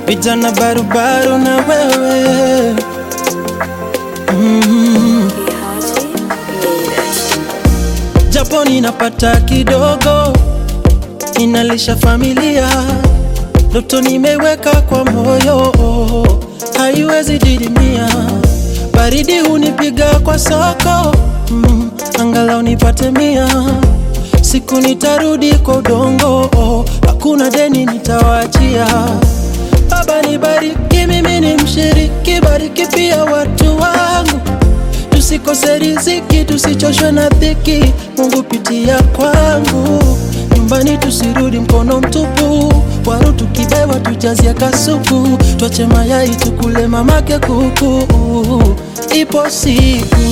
vijana barubaru na wewe mm. Japo ninapata kidogo, ninalisha familia, ndoto nimeweka kwa moyo, haiwezi didimia. Baridi hunipiga kwa soko mm, angalau nipate mia. Siku nitarudi kwa udongo, hakuna deni nitawachia. Baba nibariki, mimi ni mshiriki, bariki pia watu wangu tusikose riziki, tusichoshwe na dhiki. Mungu pitia kwangu, nyumbani tusirudi mkono mtupu. Waru tukibewa tujazie kasuku, twache mayai tukule mamake kuku. Ipo siku,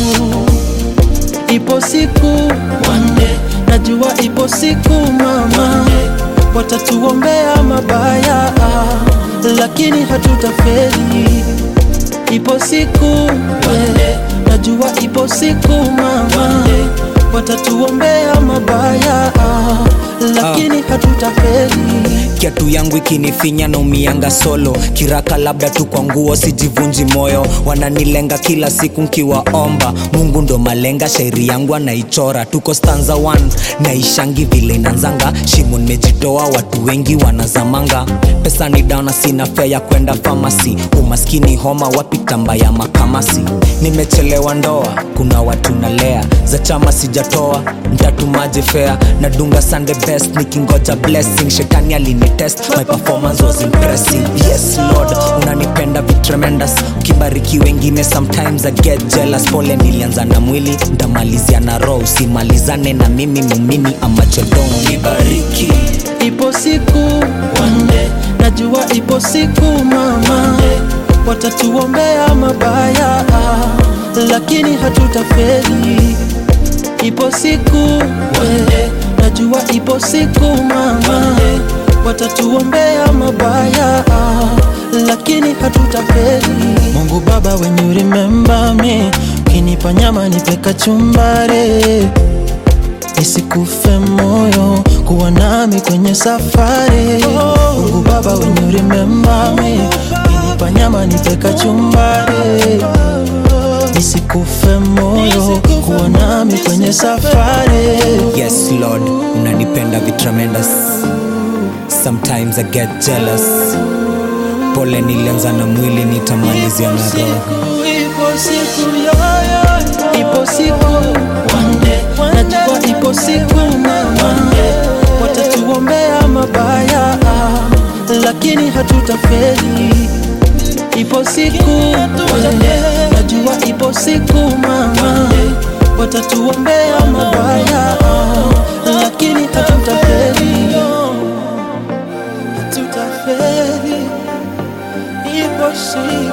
ipo siku one day, najua ipo siku mama, watatuombea mabaya, lakini hatutafeli. Ipo siku one najua ipo siku mama, watatuombea mabaya, lakini hatutafeli. kiatu yangu ikinifinya na umianga solo kiraka labda tu kwa nguo sijivunji moyo wananilenga kila siku nkiwaomba mungu ndo malenga shairi yangu anaichora tuko stanza 1 naishangi vile inanzanga shimo nimejitoa watu wengi wanazamanga pesa ni dana sina fea ya kwenda famasi umaskini homa wapi tamba ya makamasi nimechelewa ndoa kuna watu nalea za chama sijatoa ntatumaje fea nadunga sunday best nikingoja blessing shetani alinitest my performance was impressive yes lord unanipenda vitremendous ukibariki wengine sometimes i get jealous pole nilianza na mwili ndamalizia na roho usimalizane na mimi mumini amachodong nibariki Ipo siku one day, najua ipo siku mama, watatuombea mabaya, lakini hatutafeli. Ipo siku one day, najua ipo siku mama, watatuombea mabaya, lakini hatutafeli. Mungu Baba, when you remember me, ukinipa nyama nipe kachumbari nisikufe moyo kuwa nami kwenye safari Mungu Baba when you remember me ukinipa nyama nipe kachumbari nisikufe moyo kuwa nami kwenye safari yes lord unanipenda vitremendous sometimes i get jealous pole nilianza na mwili nitamalizia na roho Ipo siku yoyo, ipo siku one day, najua ipo siku mama, watatuombea mabaya, lakini hatutafeli. Ipo siku one day, najua ipo siku mama, watatuombea mabaya, lakini hatutafeli. Hatutafeli, ipo siku